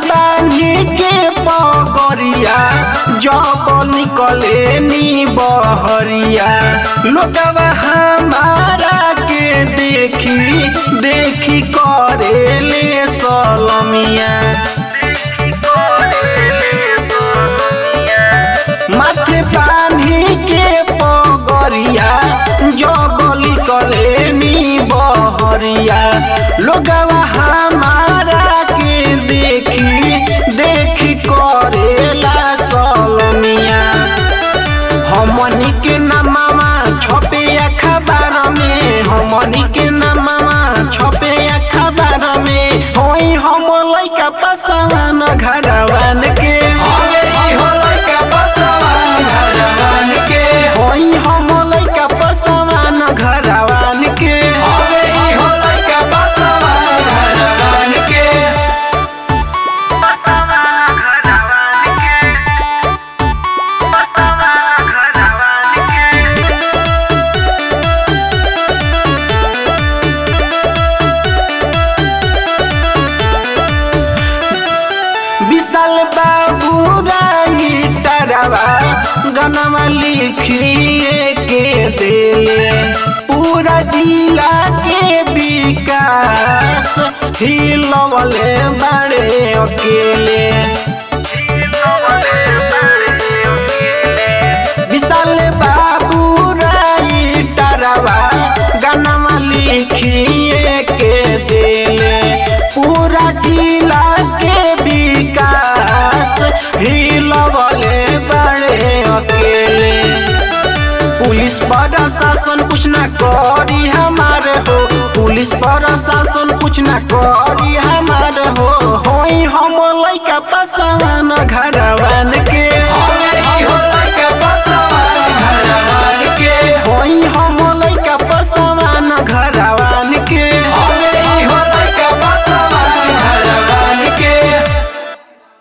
बानी के पगरिया जब निकले नी बहरिया लोगवा हमारा के देखी देखी करेले सलमिया माथे पानी के पगरिया जब निकले नी बहरिया लोगवा हमारा के देखी देखी करेला सलमिया हमनी के नमामा छपे अखबार में हमनी के नमामा छपे अखबार में होई हम लइका पसवान घरवान के हवे ई हो लइका बसवान घरवान के होई हम लइका पसवान घरवान के हवे ई हो लइका बसवान घरवान के विशाल बाबू रानी टरवा गनवा लिखिए के देले पूरा जिला के विकास हिलवले बड़े अकेले विशाल बाबू राई टरवा गनवा लिखिए के देले पूरा जिला के विकास हिलवले बड़े अकेले पुलिस प्रशासन कुछ ना करी हमारे हो पुलिस प्रशासन कुछ ना करी हमारे हो होई हम लइका पसवान घर